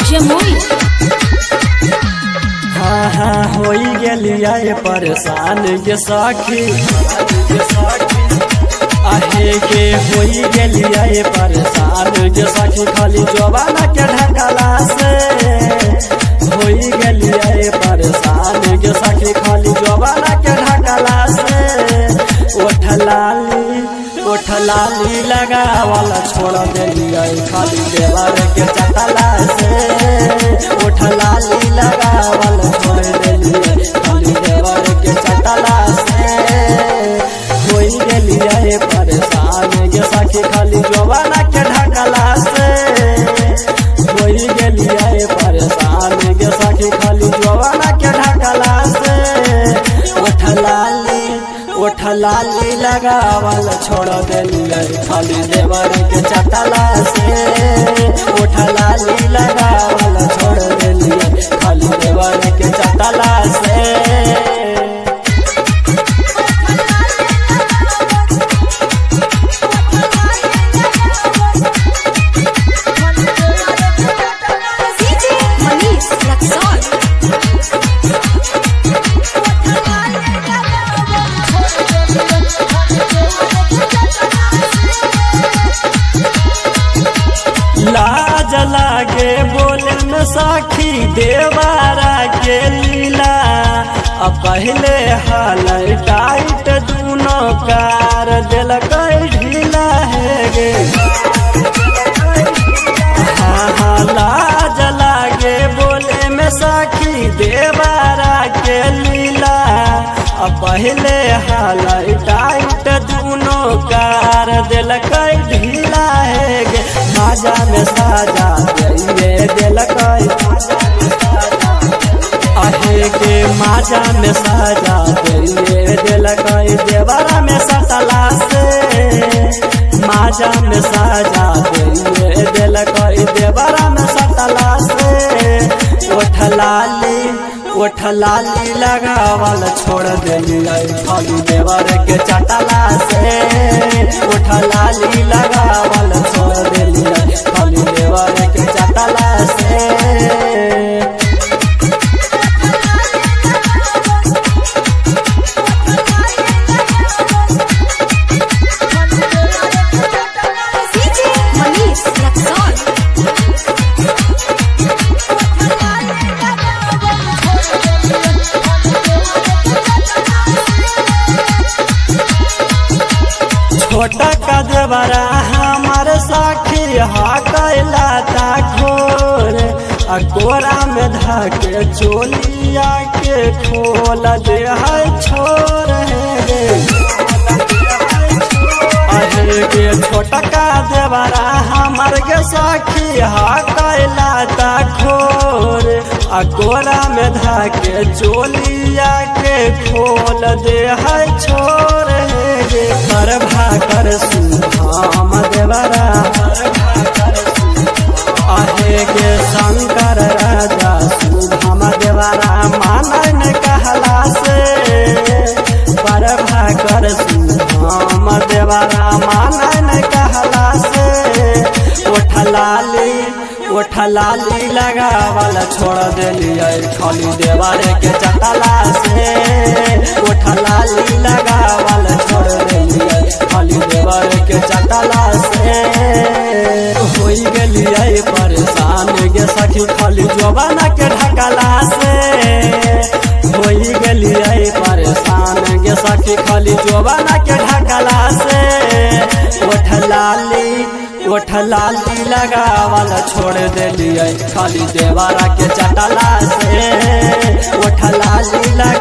जमुई हाँ हाँ होई गेलिया ये परेशान के साखी आहे के होई गेलिया ये परेशान के साखी खाली जवाना के ढकला से होई गेलिया ये परेशान के साखी खाली जवाना के ढकला से ओठ लाली ओठ लाली लगावल छोड़ देलिया खाली देवर के चटला से ओठ लाली लगावल छोड़ देलिया खाली देवर के चटला से होई गेलिया ये परेशान के सखी खाली जवाना के ढकला से होई गेलिया ये परेशान के सखी खाली जवाना के ढकला से ओठ लाली ओठ लाली लगावल छोड़ देलिया खाली देवर के चटला से ओठ लाली लगावल छोड़ देलिया खाली देवर के चटला से डीजे मनीष रक्सौल लाज लागे बोले में साखी देवारा के लीला अब पहले हाल टाइट दूनो कार दिल ढीला है गे हाँ हाँ लाज लागे बोले में साखी देवारा के लीला अब पहले हाल टाइट दूनो कार दिल ढीला है गे माजा में साजा ये दिल आहे के माजा में साजा ये दिल देवरा में सतला से माजा में साजा ये दिल देवरा में सतला से ओठ लाली ओठ लाली लगावल छोड़ देलिया खाली देवर के चटला से ओठ लाली लगावल छोड़ देलिया खाली देवर के चटला से डीजे मनीष रक्सौल छोटा का देवरा हमार साखी हा कैला ता खोर आ गोरा में धाके चोलिया के खोल दे है छोर है अरे के छोटा का देवरा हमार के साखी हा कैला ता खोर आ गोरा में धाके चोलिया के खोल दे है छोर है गे कर भाकर सुधाम देवरा आहे के शंकर राजा सुधाम देवरा मानन कहला से पर भाकर सुधाम देवरा मानन कहला से ओठ लाली ओठ लाली लगावल छोड़ देलिया खाली देवर के चटला से ओठ लाली लगावल छोड़ देलिया खाली देवर के चटला से होई गेलिया परेशान गे सखी खाली जवाना के ढकला से होई गेलिया परेशान गे सखी खाली जवाना के ढकला से ओठ लाली ओठ लाली लगावल छोड़ देलिए खाली देवारा के चटला से ओठ लाली लगा